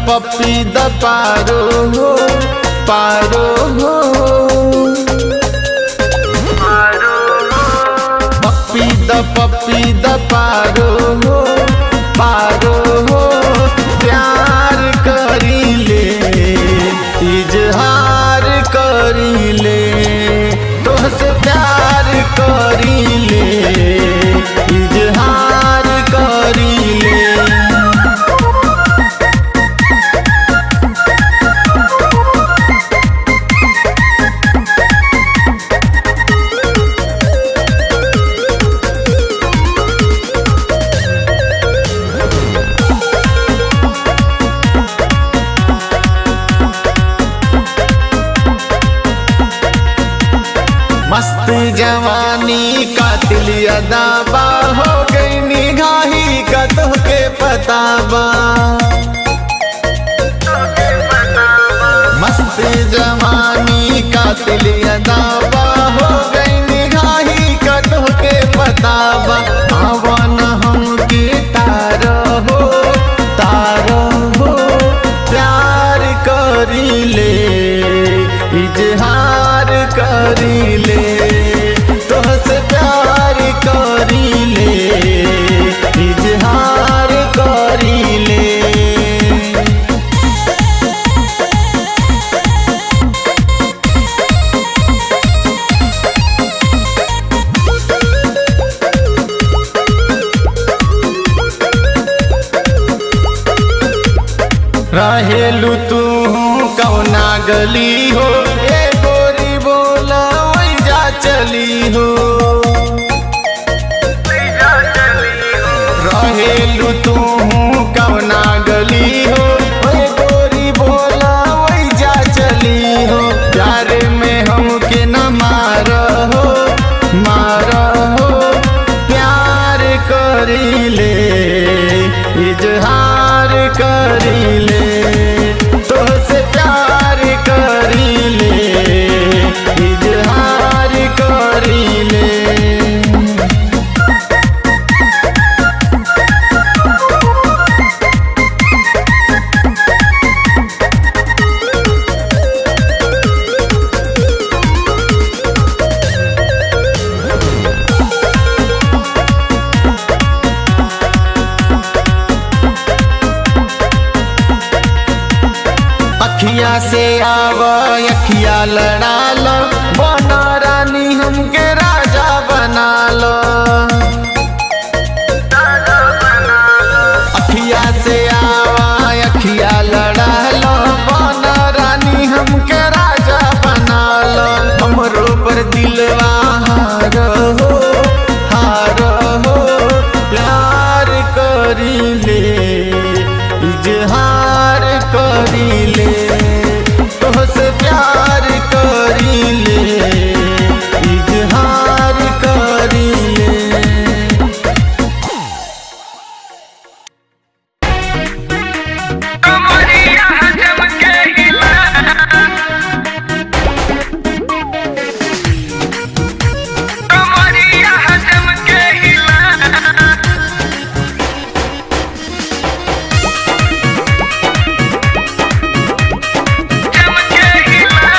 पप्पी द पारो हो पारो हो पप्पी द पप्पी द पारो हो पारो हो प्यार करी ले इजहार करी ले तोहसे प्यार करी ले इजहार करी ले मस्त जवानी कातिल अदाबा हो गई निगाही का तोहके पताबा मस्त जवानी कातिल अदाबा हो गई निगाही का तोहके पताबा आवन हमके तार हो तार हो प्यार करी ले इजहार करी ले तोहसे प्यार करी ले इजहार करी ले रहेलू तू कौना गली हो ए गोरी बोला वही जा चली हो रहेलू तू कौना गली हो ए गोरी बोला वही जा चली हो प्यार में हमके न मार हो मार हो प्यार करी ले इजहार करी ले तोहसे प्यार करी ले इजहार करी ले अखिया से आव अखिया लड़ा लो बना रानी हमके राजा बना लो अखिया से आवा अखिया लड़ा लो बना रानी हमके राजा बना लो हमरो पर दिलवा हार हो हार हो प्यार करी ले इजहार करी ले तोहसे प्यार करी ले इजहार करी ले कमरिया हजम के हिला कमरिया हजम के हिला जम के हिला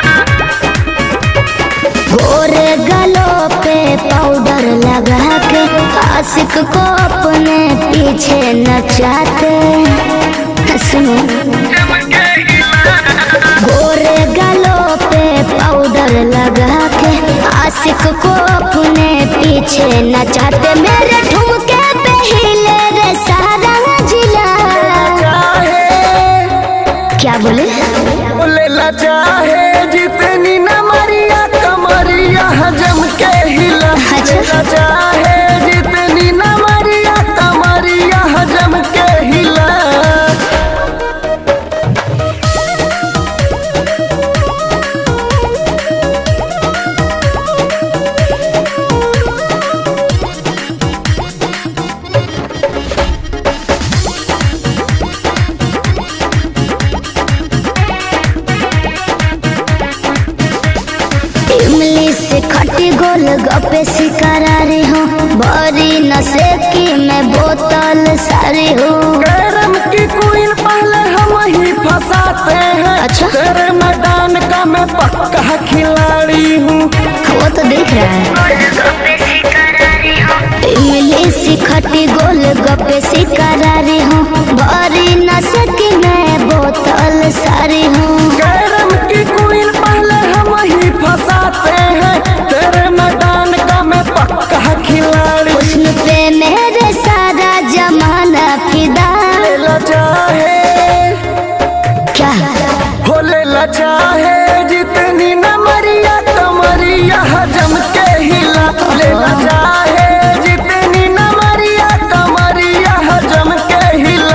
गोरे गलों पे पाउडर लगा के आशिक को अपने पीछे नचाते सुनो जम के हिला गोरे गलों पे पाउडर लगा के आशिक को अपने पीछे नचाते मेरे ठुमके पे हिले रे सारा जिला क्या बोले लेला चाहे जितनी न मरिया कमरिया हजम के हिला अच्छा। लेला चाहे जितनी न मरिया कमरिया हजम के हिला इमली से खटी गोल गप्पे शिकारा रही हूँ बड़ी नशे की मैं बोतल सारी हूँ कैरम की क्वीन पहले हम अच्छा तेरे मैदान का मैं पक्का खिलाड़ी हूँ वो तो देख रहा है इमली खटी गोल गप्पे शिकारारी हूँ भरी न सकी मैं बोतल सारी हूँ कैरम की क्वीन पहले हम ही फंसाते हैं तेरे मैदान का मैं पक्का खिलाड़ी हुस्न पे मेरे सारा जमाना फिदा ले चाहे क्या हो ले चाहे जितनी न मरिया कमरिया हजम के हिला ले चाहे जितनी न मरिया कमरिया हजम के हिला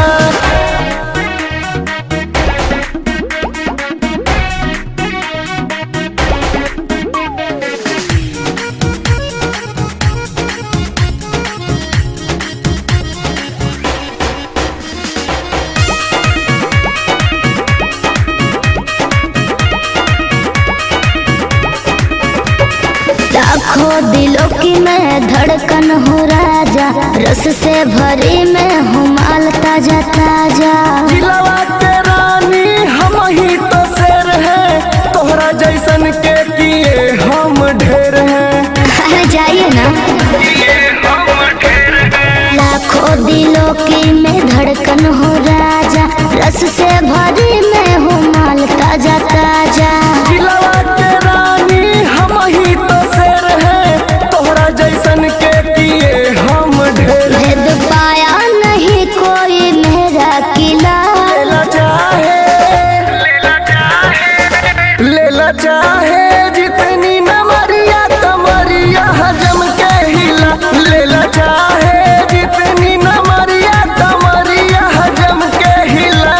लाखों दिलों की मैं धड़कन हूँ राजा रस से भरी मैं हूँ माल ताजा ताजा जिलवा के रानी हम ही तो शेर हैं तोहरा जैसन के किए हम ढेर हैं अरे जाइए ना लाखों दिलों की मैं धड़कन हूँ राजा रस से भरी मैं हूँ माल ताजा ताजा जिलवा के रानी हम ही तो शेर हैं तोहरा जैसन के किए हम ढेर हैं। भेद पाया नहीं कोई मेरा किला लेला चाहे लेला चाहे जितनी न मरिया कमरिया हजम के हिला लेला चाहे जितनी न मरिया कमरिया हजम के हिला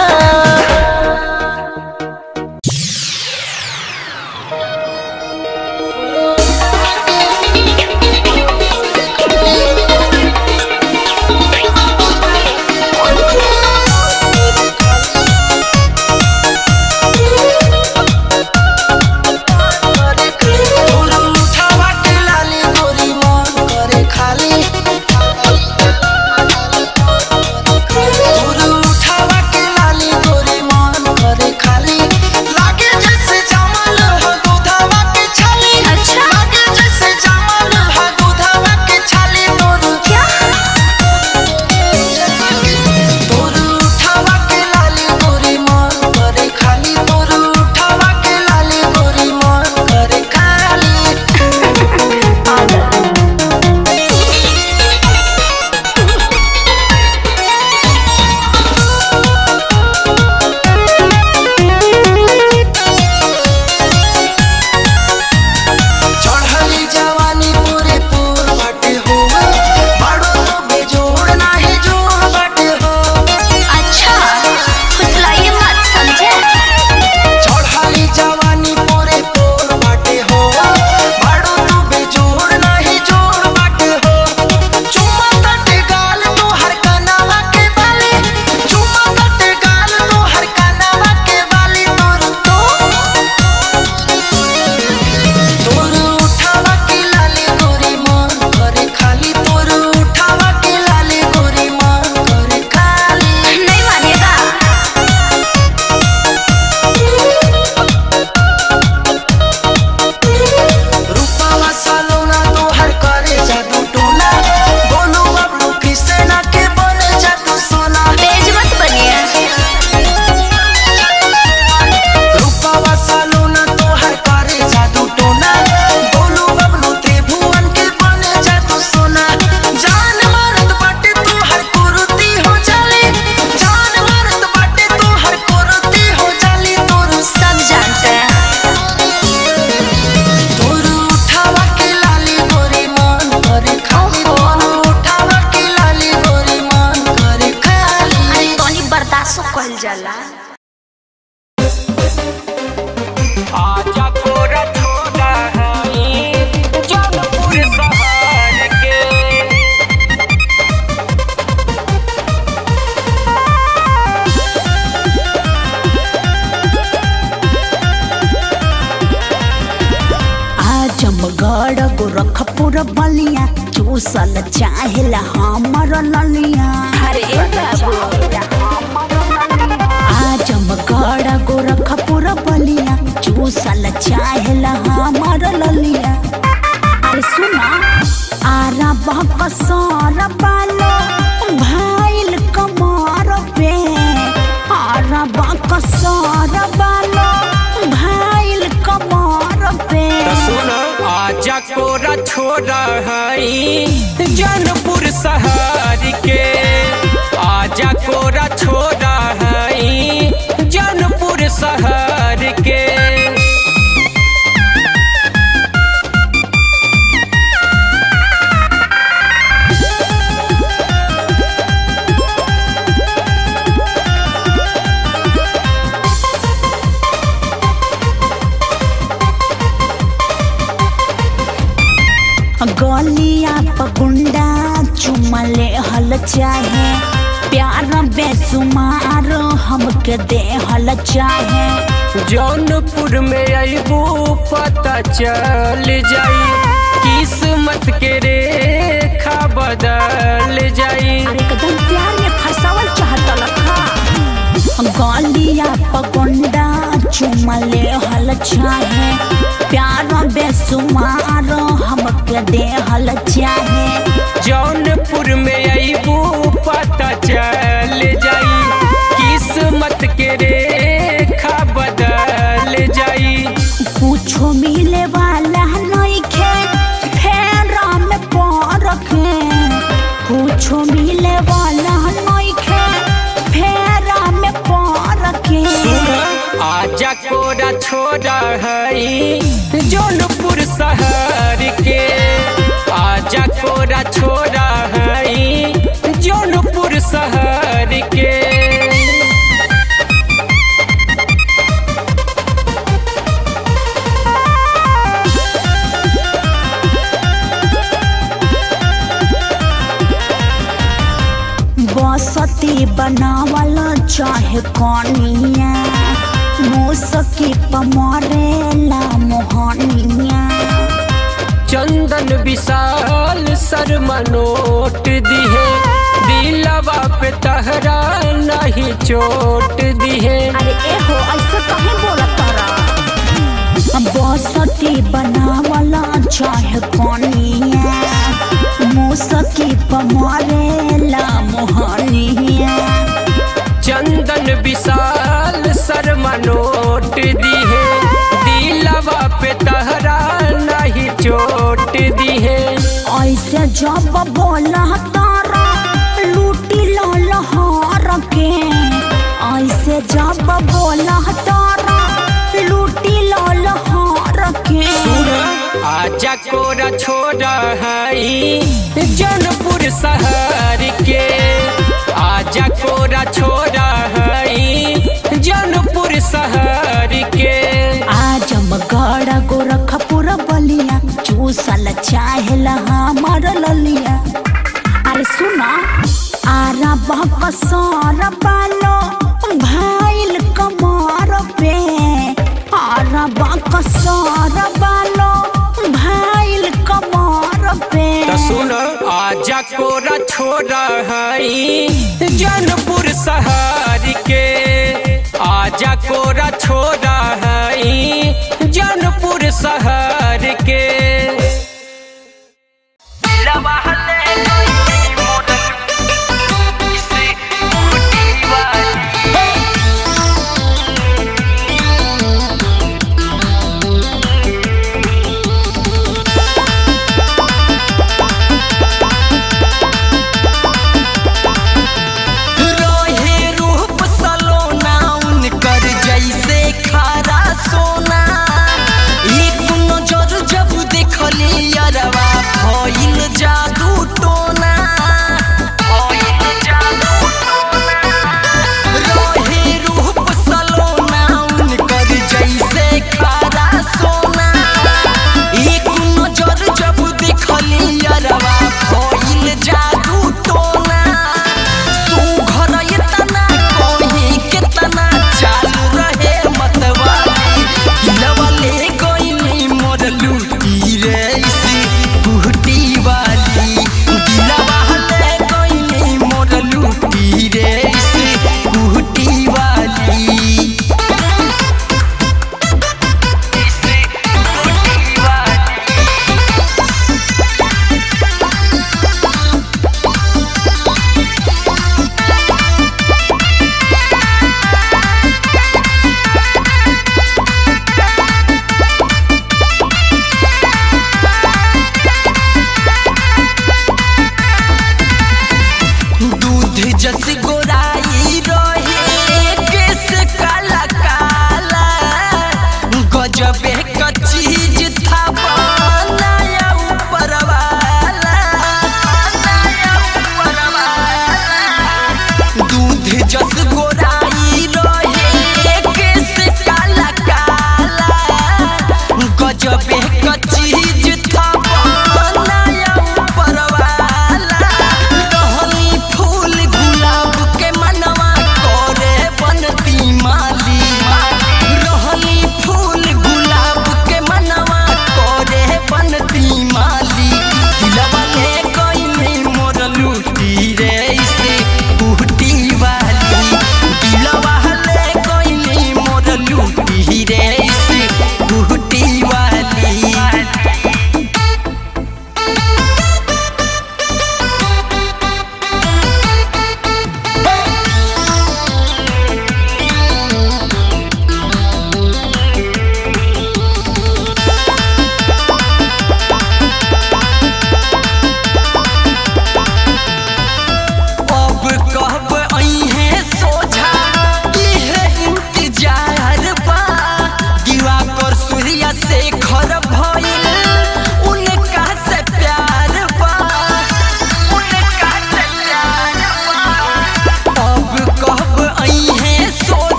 चढ़ली जवानी पूरे पूर बाटे हो बाड़ो तो बेजोड़ नाही जोड़ बाटे हो अच्छा फुसलाइए मत समझे चढ़ली जवानी पूरे पूर बाटे हो बाड़ो तो बेजोड़ नाही जोड़ बाटे हो चुम्मा तटे गाल तो हर कनावा के बाले चुम्मा तटे गाल तो हर कनावा के बाले तोर तो तोर उठावा के लाले गोरी मन करे खाली तोर उठावा के लाले गोरी मन करे खाली नहीं मानेगा रूपावा सालोना तो हर करे जादू टोना बोलो बबलू किसे ना के बोले जादू सोना तेज मत बनिए रूपावा सालोना तो हर करे जादू टोना बोलो बबलू त्रिभुवन के बोले जादू सोना जान मारत बाटे तू हर कुरुती हो जाले जान मारत बाटे तू हर कुरुती हो जाली तोर सब जानते हैं तोर उठावा के लाली गोरी मन करे खाली तोर उठावा के लाली गोरी मन करे खाली अरे तोनी बर्दाश्त कल जाला आजा कोरा छोड़ा है जौनपुर शहर के आजमगढ़ गोरखपुर बलिया चूसल चाहेला हमर ललिया अरे बाबू आजमगढ़ आजमगढ़ गोरखपुर बलिया चूसल चाहेला हमार ललिया अरे सुना आरा बाप सारा बालो भाईल कमर पे आरा बाप सारा बालो भाईल कमर पे सुन आजा कोरा छोरा हई जनपुर शहर के आजा कोरा छोरा हई जनपुर शहर के गलिया पकुंडा चुमले हल चाहे प्यार बेसुमार हमके दे हल चाहे जौनपुर में अबू पता चल जाई किस्मत के रेखा बदल जाई अरे एकदम प्यार में फसावल चाहता लखा गलिया पकुंडा चुमले हल चाहे प्यार बेसुमार हमके दे हल चाहे जौनपुर में अबू पता चल जाई किस्मत के रेखा बदल जाई कुछो मिले वाला नइखे फेरा में परखे कुछो मिले वाला नइखे फेरा में परखे आजा कोरा छोरा हई जौनपुर शहर के आजा कोरा छोरा हई जौनपुर शहर के बसती बनावल चाहे कनिया मुसकी पमरेला मोहनिया चंदन विशाल शर्मा नोट दिहे दिलवा पे तहरा नहीं चोट दिहे अरे एहो ऐसे कहीं बोला तारा बसती बनावला चाहे कनिया मुसकी पमरेला मोहनिया चंदन विशाल शर्मा नोट दिहे दिलवा पे तहरा नहीं चोट दिहे ऐसे जब बोला तारा लूटी लहर के ऐसे जब बोला तारा लूटी लहर के आजा कोरा छोरा हई जनपुर शहर के आजा कोरा छोरा हई जनपुर शहर के आजमगढ़ गोरखपुर बलिया चूसल चाहेला हमार ललिया अरे सुना आरा बाप सारा बालो भाईल कमर पे आरा बाप सारा बालो भाईल कमर पे त सुन आजा कोरा छोरा हई जनपुर शहर के आजा कोरा छोरा हई जनपुर शहर के रोहे रूप सलोना उनकर जैसे खारा सोना एक नजर जब देख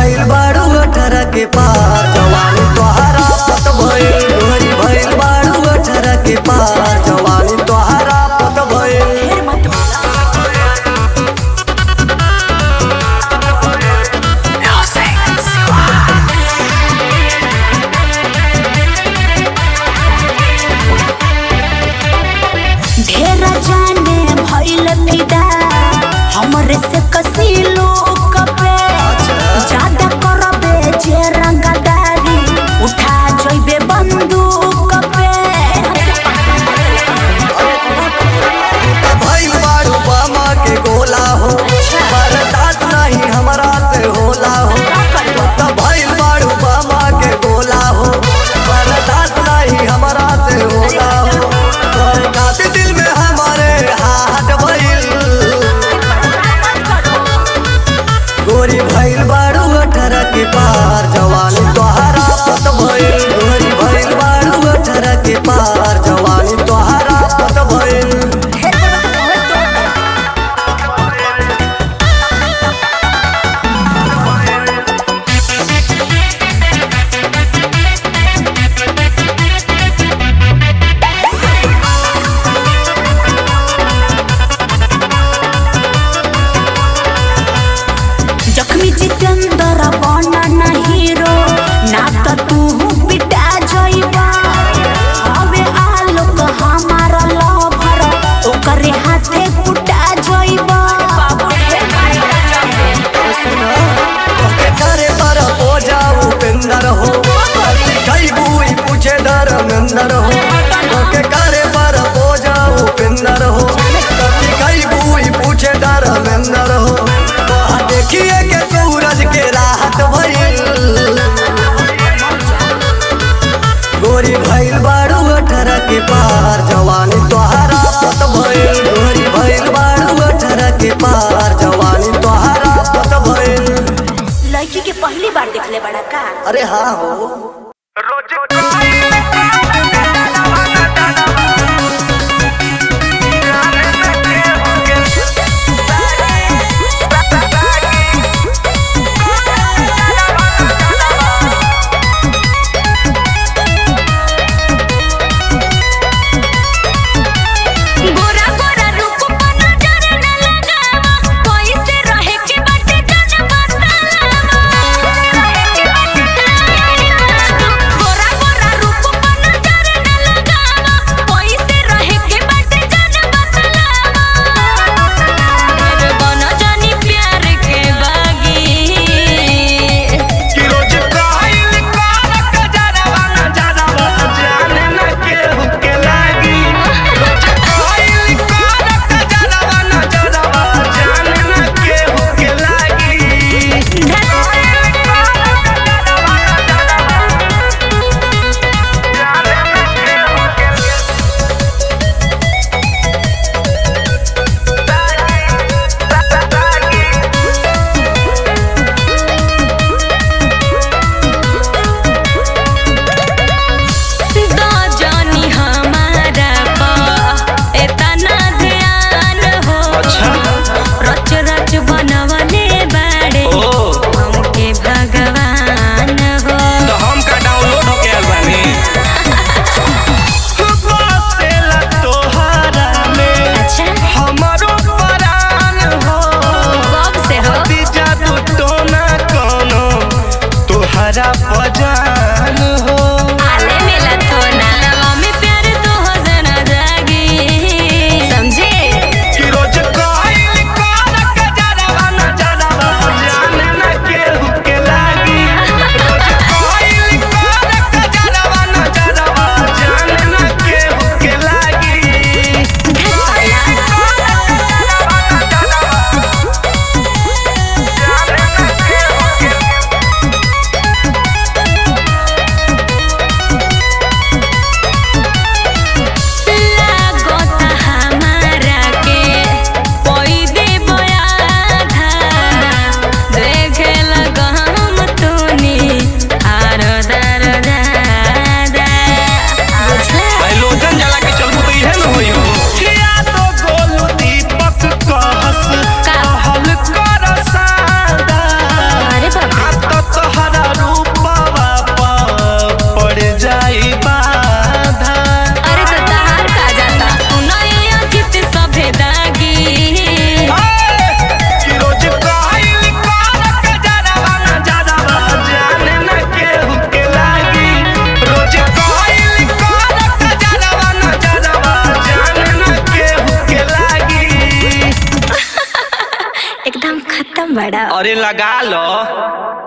भइल बाड़ू अठारह के पार जवानी तोहरा पत भइल गोरी भइल बाड़ू अठारह के पार जवानी तोहरा पत भइल ढेर मत बोला ढेर जाने भइल फिदा हमरे से कसी लोग पे ज्यादा करबे जे रंगदारी उठा जइबे बंदूक पे भइल बाड़ू बामा के गोला हो बर्दाश्त नहीं हमरा से होला हो त भइल बाड़ू बामा के गोला हो बर्दाश्त नहीं हमरा से होला हो तोहर खातिर दिल में हमारे हाथ भइल गोरी भइल बाड़ू अठारह के पार जवानी तोहरा पत भइल गोरी भइल बाड़ू अठारह के पार जवानी तोहरा पत भइल जख्मी जितेंद्र बना ना हीरो ना त तू पिटा जइबा हवे आलोक हमारा लभर ओकरे हाथे कुटा जइबा तोके करे पर हो जाऊ पिंदर हो कई बुई पूछे धर्मेंद्र हो तोके करे पर हो जाऊ पिंदर हो कई बुई पूछे धर्मेंद्र हो वहाँ देखिए के सूरज के राहत भइल गोरी भइल बाड़ू अठारह के पार जवानी तोहरा पत भइल गोरी भइल बाड़ू अठारह के पार जवानी तोहरा पत भइल लड़की के पहली बार देखले बड़ा का अरे हाँ हो गोरा गोरा रूप पर नजर न लगावा कोई से रहे के बाटे जान बतावा गोरा गोरा बड़ा अरे लगा लो